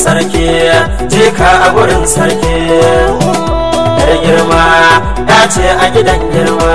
sarki jika a gurin sarki yar girma ya ce a gidan girma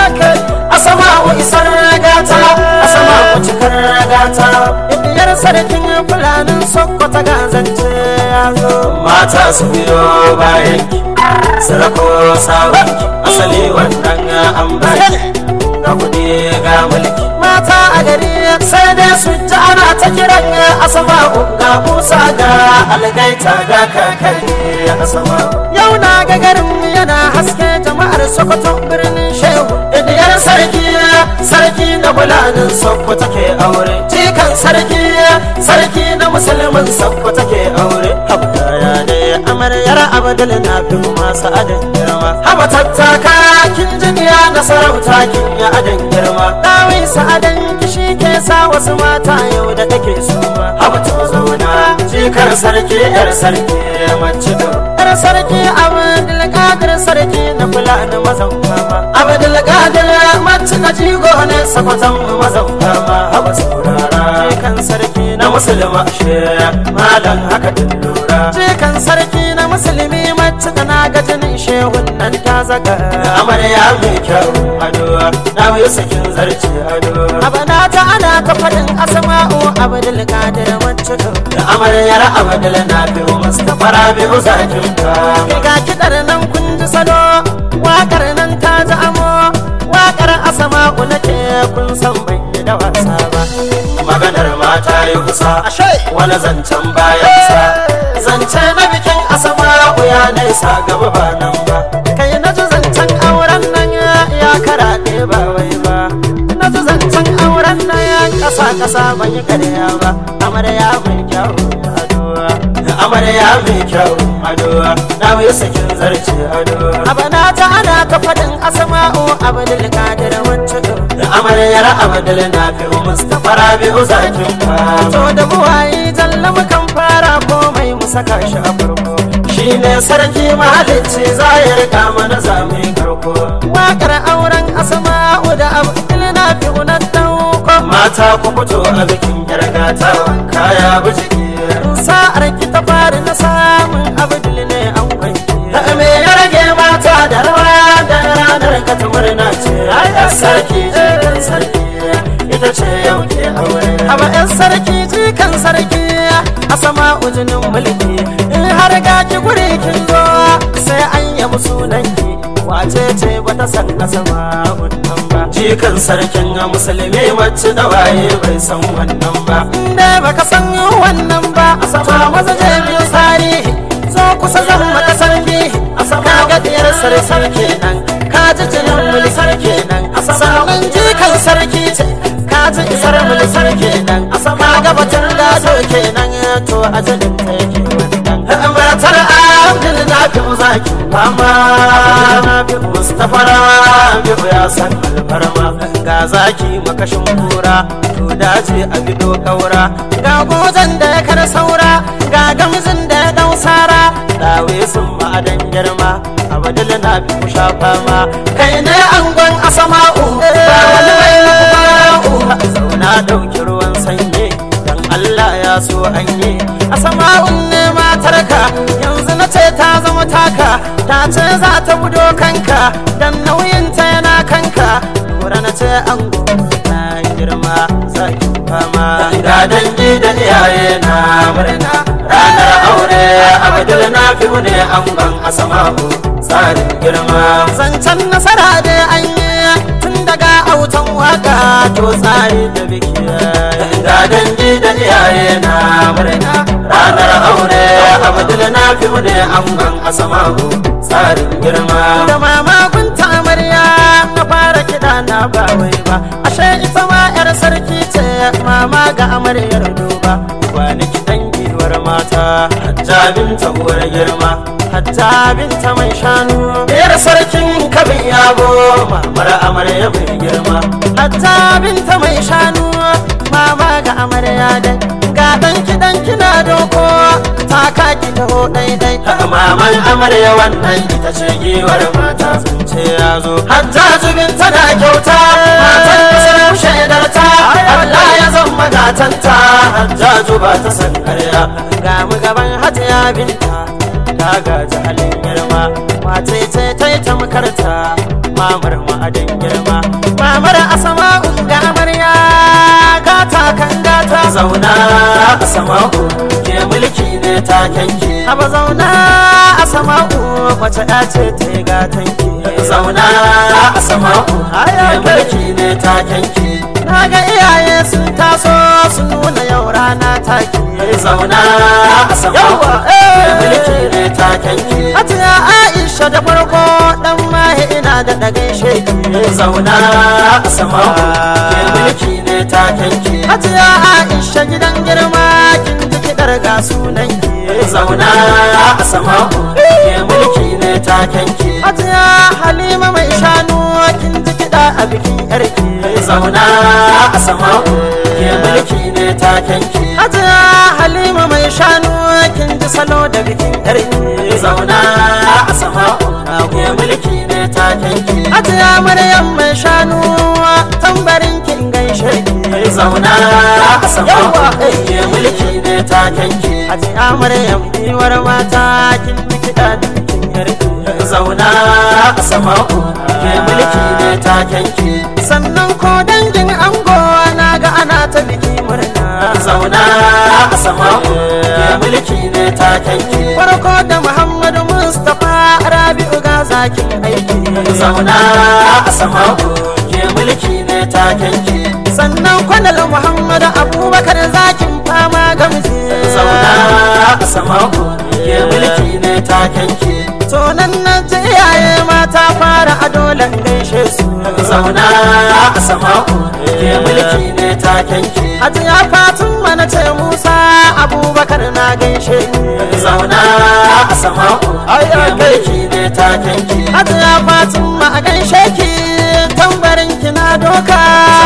asama wa isar gata asama wa cikar gata Biyar sarkin fulanin sokoto gazance ya zo mata su biyo bayan ki sarako sabon ki asali wannan an baki ga kudi ga mulki mata a gari sai dai su ji ana ta kiran asama ga musa ga algaita ga kakari asama yau na ga garin yana haske jama'ar sokoto birnin shehu idiyar sarki sarki na bulanin sakko take aure jikan sarki sarki na musulmin sakko take aure habdaya ne amaryar abdul na fi masu adin girma haba tattaka kin jiniya na sarauta kin ya adin girma Dawai sa'adan kishi ke sa wasu mata yau da take suma haba to zauna jikar sarki yar sarki mace da Yar sarki abdul kadir sarki na fulani mazan mama abdul qadir mace na jigo ne sakwatan mazan fama haba saurara Jikan sarki na na musulma she malam haka din lura Jikan sarki na musulmi mace da na ga jinin shehun nan ta zaga amarya mai kyau ado na yi sakin zarce ado Abana ta ana ta faɗin asma'u abdul kadir mace da amaryar abadal na biyu mustapha rabi'u zakin ka Ga kiɗar nan kun ji salo waƙar nan ta ji amo waƙar asma'u nake kun san ban yi da wasa ba maganar mata yi kusa wani zancen bayan sa zance na bikin asama ya nesa gaba ba nan ba kai na ji zancen auren nan ya karaɗe ba wai ba na ji zancen auren nan ya ƙasa ƙasa ban yi karya ba amarya mai kyau adowa amarya mai kyau ado na yi sakin zarce ado abana ta ana ta faɗin asma'u abdul kadir wancan da amaryar abadal na biyu mustapha rabi'u zakin ka to da buwayi jalla mukan fara komai mu saka shi a farko shi ne sarki mahalicci za ya rika mana zami karko waƙar auren asma'u da abdul na fi unar dauko mata ku fito a bikin yargata kaya bijiki sa'ar ki ta fari na samun abdul ne an kwanki da me ya rage mata da rawa da ranar ka ta murna ce ayar sarki jikin sarki ita ce yau ke aure Aba ‘yan sarki jikan sarki a sama ujinin mulki in har ga ki guri kin zo sai an yabi sunanki wace ce bata san a sama wannan ba jikan sarkin a musulmi wacce da waye bai san wannan ba inda baka san wannan ba a sama maza je biyu tsari zo kusa zan maka sarki a sama ga diyar sarki nan ka ji jinin mulki sarki nan a sannan jikan sarki ce ka ji isar mulki sarki nan a sama ga batun gado kenan to a jinin ta yake wannan matar abdul na fi zaki fama mustapha rabi'u ya san alfarma ga zaki makashin kura to dace a bido kaura ga gozan da ya kar saura ga gamzin da ya dau sara dawe sun ma'adan girma abadul na fi kusha fama kai ne angon asama'u ba wani mai nufara'u zauna dauki ruwan sanyi dan Allah ya so an yi asama'un ne matarka yanzu na ce ta zama taka ta ce za ta gudo kanka dan nauyinta yana kanka lura na ce an na girma zaki fama ga dangi da iyaye na murna ranar aure abdul na fi ne angon asama'u tsarin girma zancen nasara da an yi tun daga autan waka to tsari da biki ga dangi da iyaye na murna ranar aure abdul na fi ne angon asama'u tsarin girma da mamakon ta amarya na fara kiɗa na ba wai ba ashe ita ma yar sarki ce mama ga amaryar duba wani kiɗan giwar mata hajjabin ta uwar girma hatta binta mai shanu Yar sarkin kabin yabo mamar amarya mai girma hatta binta mai shanu mama ga amarya dai ga dan kiɗan kina doko ta kaki taho daidai maman amarya wannan ita ce giwar mata sun ce ya zo hatta zubin tana kyauta matan da sun shaidar ta Allah ya zama gatanta hajjaju ba ta san karya ga mu gaban binta ta gaji halin girma mace ce ta yi tamkarta mamar ma'adin girma mamar asama ga amarya gata kan gata zauna a sama'u ke mulki ne takenki haba zauna a sama'u wace ya ce ta yi gatanki zauna a sama'u ke mulki ne takenki na ga iyaye sun taso sun nuna yau rana take zauna a sama'u ke mulki ne takenki Hajiya Aisha da farko dan mahe ina da dagai sheki zauna a sama'u ke mulki ne takenki Hajiya Aisha gidan girma kin ji kidar ga sunan ki zauna a sama'u ke mulki ne takenki Hajiya Halima mai shanu kin ji kida a bikin yarki zauna a sama'u ke mulki ne takenki Hajiya Halima mai shanu kin ji salo da bikin yarki zauna a sama'u ke mulki ne takenki Hajiya Maryam mai shanu tambarin kin gaishe ki zauna a sama'u ke mulki ne takenki Hajiya Maryam iwar mata kin ji kida da bikin yarki zauna a sama'u ke mulki ne takenki sannan ko dangin ango na ga ana ta biki murna zauna a sama'u ke mulki ne takenki farko da muhammadu mustapha rabi'u ga zakin aiki zauna a sama'u ke mulki ne takenki sannan kwanal muhammadu abubakar zakin fama gamji zauna a sama'u ke mulki ne takenki to nan nan ji iyaye mata fara a dole gaishe su zauna a sama'u ke mulki ne takenki Hajiya Fatima na ce Musa Abubakar na gaishe ki zauna a sama'u ke mulki ne takenki Hajiya Fatima a gaishe ki tambarin ki na doka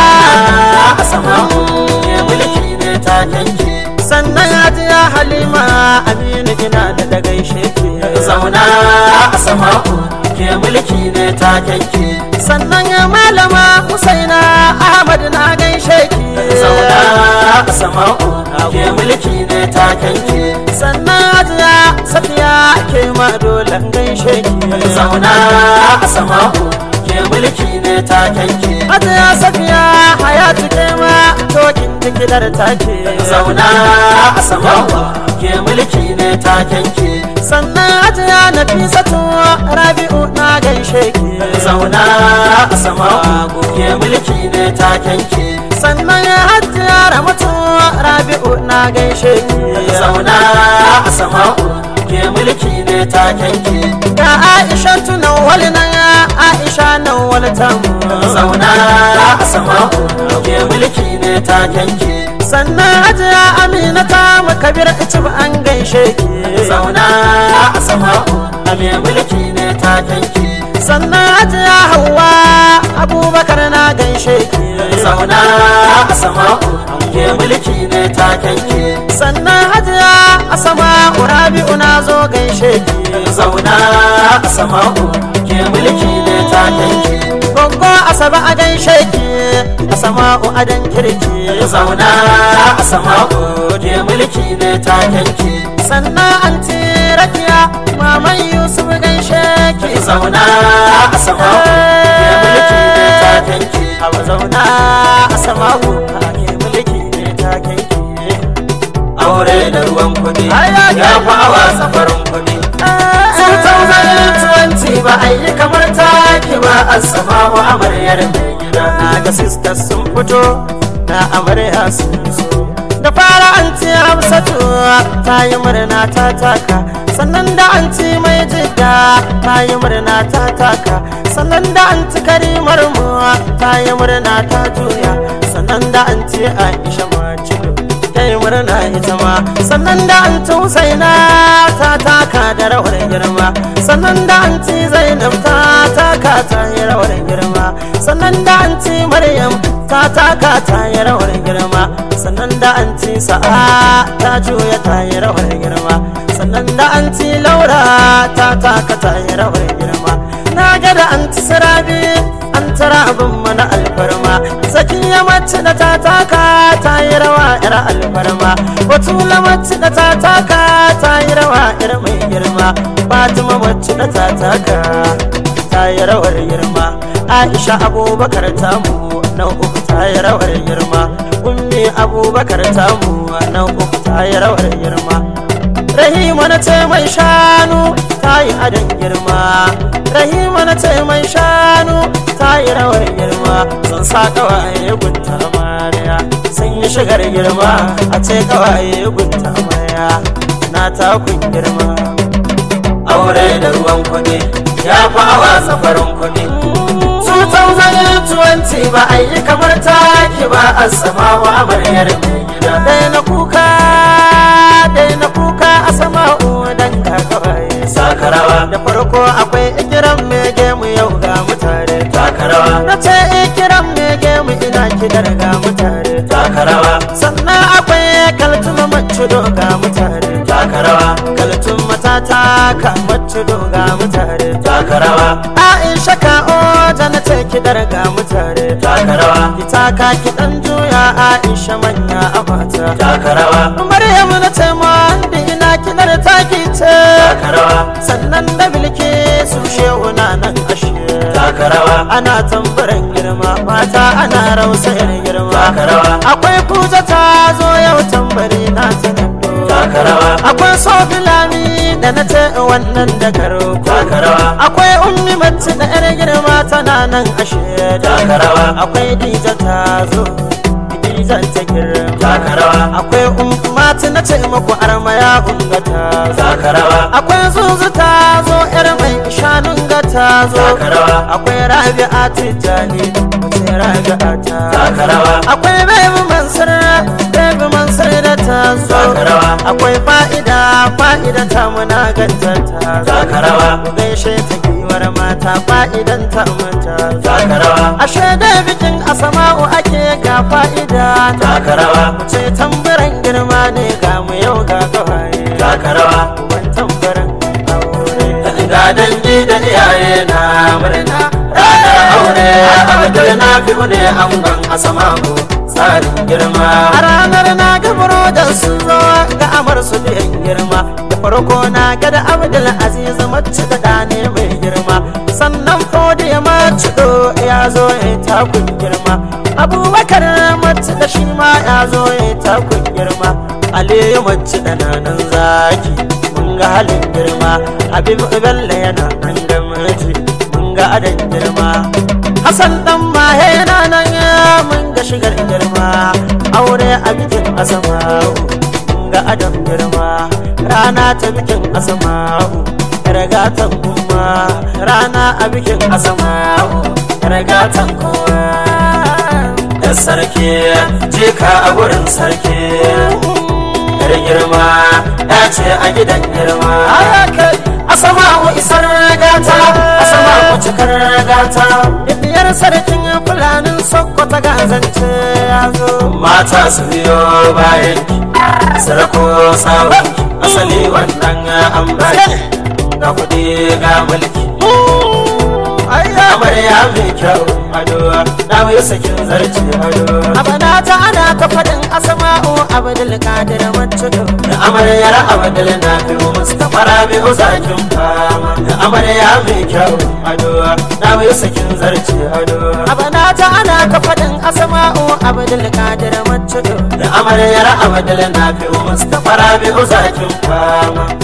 a sama'u ke mulki ne takenki sannan Hajiya Halima Aminu ina da da gaishe ki zauna a sama'u ke mulki ne takenki sannan ya malama Husaina Ahmad na gaishe ki zauna a sama'u ke mulki ne takenki sannan Hajiya Safiya ke ma dole gaishe ki zauna a sama'u ke mulki ne takenki Hajiya Safiya Hayatu ke ma tokin jikidar take zauna a sama'u ke mulki ne takenki sannan Hajiya Nafisatu Rabi'u na gaishe ki zauna a sama'u ke mulki ne takenki sannan Hajiya Ramatu Rabi'u na gaishe ki zauna a sama'u ke mulki ne takenki ga Aisha tunan wali nan Aisha nan wali tamu zauna a sama'u ke mulki ne takenki sannan Hajiya Amina ta Kabir Icib an gaishe ki zauna a sama'u ke mulki ne takenki sannan Hajiya Hauwa Abubakar na gaishe ki zauna a sama'u ke mulki ne takenki sannan Hajiya Asama Rabi'u na zo gaishe ki zauna a sama'u ke mulki ne takenki Gongo Asaba a gaishe ki Asama'u a dan kirki zauna a sama'u ke mulki ne takenki sannan anti Rakiya Maman Yusuf gaishe ki zauna a sama'u ke mulki ne takenki Hawa zauna Asama'u ke mulki ne takenki aure da ruwan kuɗi Aya, ya fi awa safarin kuɗi sun ba a yi kamar taki ba a sama wa amaryar mai gida na ga sisters sun fito na amarya sun zo da fara anti hamsatu ta yi murna ta taka sannan da anti mai jidda ta yi murna ta taka sannan da anti karimar mu ta yi murna ta juya sannan da anti aisha macido ta yi murna ita ma sannan da anti husaina ta taka da rawar girma sannan da anti zainab ta taka ta yi rawar girma sannan da anti maryam ta taka ta yi rawar girma sannan da anti sa'a ta juya ta yi rawar girma sannan da anti laura ta taka ta yi rawar girma na ga da anti sirabi an tara abin mana alfarma sakiya mace da ta taka ta yi rawa yar alfarma batula mace da ta taka ta yi rawa yar mai girma fatima mace da ta taka ta yi rawar girma aisha abubakar tamu na uku ta yi rawar girma ummi abubakar tamu na uku ta yi rawar girma rahima na ce mai shanu ta yi adon girma rahima na ce mai shanu ta yi rawar girma sun sa kawaye gunta amarya sun yi shigar girma a ce kawaye gunta amarya na takun girma aure da ruwan kuɗi ya fi awa safarin kuɗi 2020 ba a yi kamar taki ba a sama wa amaryar mai gida dai na kuka dai na kuka a sama dan ka kawaye sakarawa da farko akwai ikiran mege mu yau ga mutare takarawa na ce ikiran mege mu ina kidar ga mutare takarawa sannan akwai kaltuma mace ga mutare takarawa kaltun matata ka mace ga mutare takarawa aisha ka oja na ce kidar ga mutare takarawa ita ka kidan juya aisha manya a mata takarawa maryam na ce ma ina kidar taki ce takarawa sannan da bilke su shehu na nan ashe takarawa ana tambaran girma mata ana rausayar girma takarawa akwai kuta ta zo yau tambari na ta nando takarawa akwai sofilami da na ce wannan da karo takarawa akwai ummi mace da yar girma tana nan ashe takarawa akwai dija ta zo dijan ta girma takarawa akwai ummati na ce muku armaya ungata takarawa akwai zuzu ta zo yar mai shanun ga ta zo takarawa akwai rabi'a tijjani wace rabi'a ta takarawa akwai bebi mansur bebi mansur da ta zo takarawa akwai fa'ida fa'ida ta muna ganta ta zo takarawa ku gaishe ta giwar mata fa'idan ta mata zo takarawa ashe da bikin asama'u ake ga fa'ida ta takarawa ce tambaran girma ne ga mu yau ga gawaye takarawa uban tambaran aure ga dangi da iyaye na murna ranar aure abdul na fi ne angon asamamu tsarin girma a ranar na ga burodin sun zo ga amar su biyan girma da farko na ga da abdul aziz mace da ɗane mai girma sannan fodi ya mace do ya zo ya takun girma abubakar mace da shi ma ya zo ya takun girma aliyu mace da nanan zaki mun ga halin girma habib bello yana nan da mace mun ga adan girma Hassan dan mahe na nan ya mun ga shigar girma aure a bikin asama'u mun ga adam girma rana ta bikin asama'u ragatan umma rana a bikin asama'u ragatan kowa da sarki jika a gurin sarki yar girma ya ce a gidan girma ayakai asama'u isar gata asama'u cikar gata biyar sarkin fulanin sokoto gazance ya zo mata su biyo bayan sarko sabon asali wannan an baki ga kuɗi ga mulki amarya mai kyau ado na mai sakin zarce ado abana ta ana ta faɗin asma'u abdul qadir macudu da amaryar abdul na fi mustapha rabi'u zakin fama da amarya mai kyau ado na mai sakin zarce ado abana ta ana ta faɗin asma'u abdul qadir macudu da amaryar abdul na fi mustapha rabi'u zakin fama